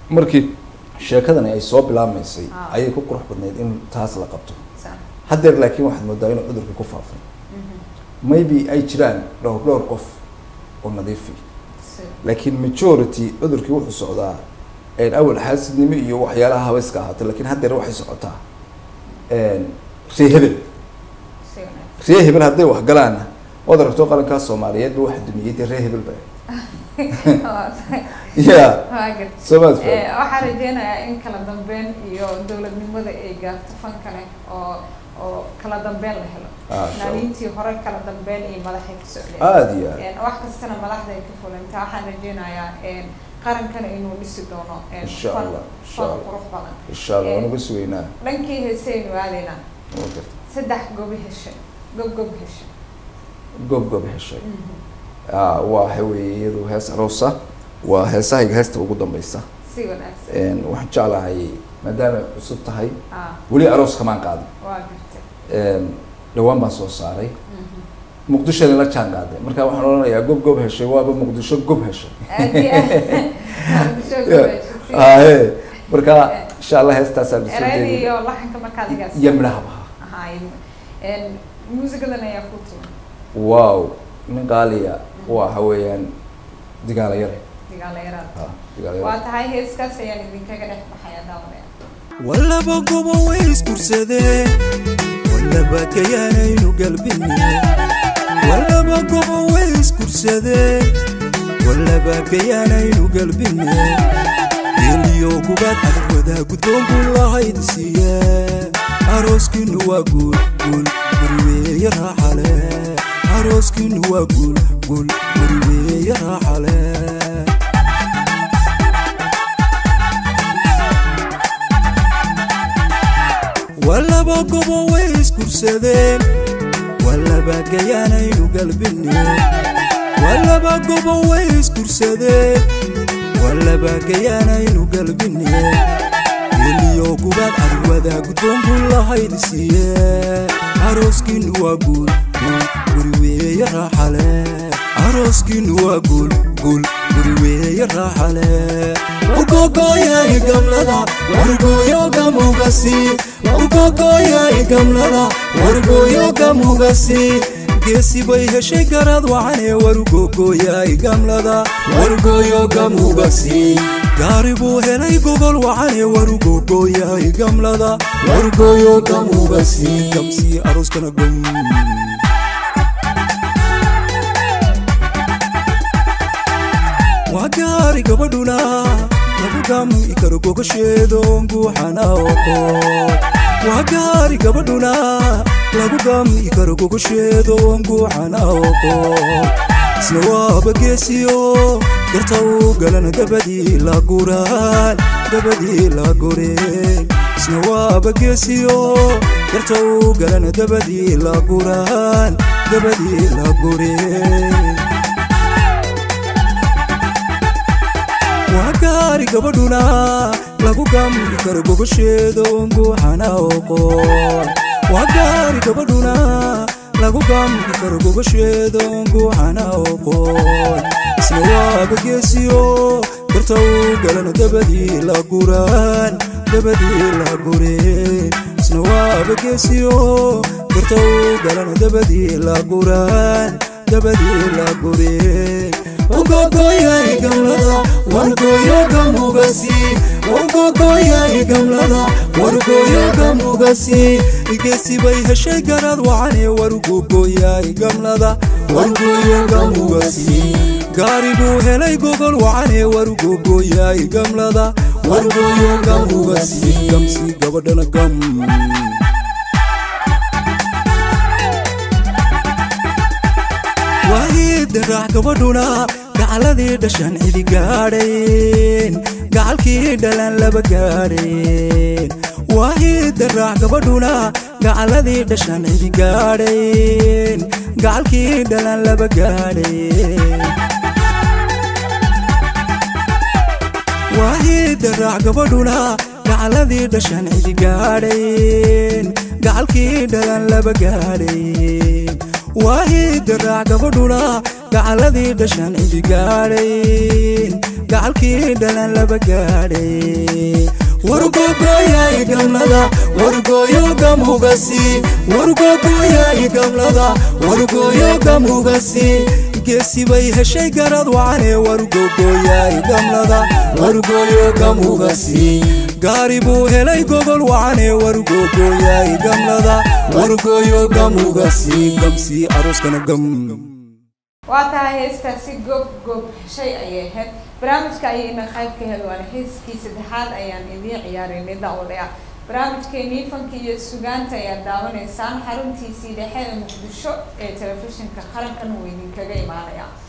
markii sheekadani ay soo bilaabmaysay Ah. ayay ku qurux badnayd in taas la qabto Sax. haddeer laakiin waxaad moodaa inuu cudurka ku faafay Mhm. maybe ay jiraan dhowr dhowr qof oo nadiifi Si. laakiin majority cudurkii wuxuu socdaa een, awal xaasidnimo iyo waxyaalaha habayska ahaatay laakiin haddeer waxay socotaa een, ree hebel Si wanaagsan. ree hebel hadday wax galaanna waad aragto qarankaa soomaaliyeed ba waxa dumiyey dee ree hebel ba Waa tahay. ya Waa gartay. soomaad Eh, fa waxaan rajeynayaa in kala dambeyn iyo dowladnimada ay gaarto fan kale oo oo kala dambeyn la helo Ah, insha Allah. naaniintii hore kala dambeyn iyo madaxay ku socdeen aada iyo aad Een, wax kastana madaxda ay ka fulintaa waxaan rajeynayaa een, qarankana inuu dhisi doono een, Insha fan- Allah, insha fan Allah. qurux badan insha allah waan uga sugaynaa dhankii heesaynu aadaynaa waa garta saddex gobi heshay gob gob heshay gob gob heshay Ah, waxa weeye iyadu hees aroosa waa heesahayga heesta ugu dambeysa si wanaagsan Een, waxaan jeclahay maadaama ay cusub tahay ah weli aroos kamaan qaadin waa gartay Een, dhawaan baan soo saaray Mhm. muqdishona la jaan qaaday marka waxaan odhanayaa gob gob heshay waaba muqdisho gob heshay aad iyo aad Muqdisho gob Yeah. heshay, si ahe marka insha allah heestaasaan soo erayada jeedin iyo laxanka markaad igaas iyo midhahaba ahaay een muusigadan ayaa ku tuma wow nin qaaliya waxa weeyaan digaala yare digaala yaraad ha digaala waa yare tahay heeskaas ayaan idinkaga dhex baxaya daawadaya wallaba gobo way iskursadeen wallaba kayaanaynu galbine wallaba gobo way iskursadeen wallaba kayaanaynu galbine geeliyo gubaad adag wadaa guddoon buu lahayd siiye arooskiinu waa guul guul guriweeye raaxale arooskiinu waa guul guul guriweeye raaxale wallaba gobo way iskursadeen wallaba gayaanaynu galbine wallaba gobo way iskursadeen wallaba gayaanaynu galbine geliyo gubaad arwadaa guddoon buu lahayd siiye arooskiinu waa guul guul guriweeye raaxale arooskiinu waa guul guul guriweeye raaxale ugogoyaay gamlada wargoyoga mugasi ugogoyaay gamlada wargoyoga mugasi geesi bay heshay garad wacane warugogoyaay gamlada wargoyoga mugasi gaari buu helay gogol wacane warugogoyaay gamlada wargoyoga mugasi gamsii arooskana gom waa gaari gabadhuna lagu gami karo gogasheedoon guuxana oqo waa gaari gabadhuna lagu gami karo gogasheedoon guuxana oqo isna waaba geesiyo garta u galan dabadii la guraan dabadii la goreen isna waaba geesiyo garta u galan dabadii la guraan dabadii la goreen waa gaari gabadhuna lagu gambi karo gogosheedoon guuxana oqoon waa gaari gabadhuna lagu gambi karo gogosheedoon guuxana oqoon isna waaba geesiyo garta u galan dabadii la guraan dabadii la gureen isna waaba geesiyo garta u galan dabadii la guraan dabadii la gureen ugogoyay gamlada wargoyoga mugasi ugogoyay gamlada wargoyoga mugasi geesi bay heshay garad wacane wargogoyay gamlada wargoyoga mugasi gaari buu helay gogol wacane wargogoyay gamlada wargoyoga mugasi gamsi gabadhana gam waahida raax gabadhuna gacaladii dhashan cidi gaadhayn gacalkii dhalan laba gaadhayn waahida raax gabadhuna gacaladii dhashan cidi gaadhayn gacalkii dhalan laba gaadhayn waahida raax gabadhuna gacaladii dhashan cidi gaadhayn gacalkii dhalan laba gaadhayn waahida raac gabadhuna gacaladii dhashan cidi gaadhayn gacalkii dhalan laba gaadhay wargogoyay gamlada wargoyo gamugasi wargogoyay gamlada wargoyo gamugasi geesi bay heshay garad wacane wargogoyay gamlada wargoyo gamugasi gaari buu helay gogol wacane wargogoyay gamlada wargoyo gamugasi gamsi arooskana gam waa tahay heestaasi goob goob shay ayay ahayd barnaamijka ayayna qayb ka hel waana heeskii saddexaad ayaan idiin ciyaaraynay daawadayaal barnaamijkeenii fanka iyo sugaanta ayaad daawanaysaan xaruntiisii dhexe ee muqdisho ee telefishinka qarankan uu idinkaga imaanaya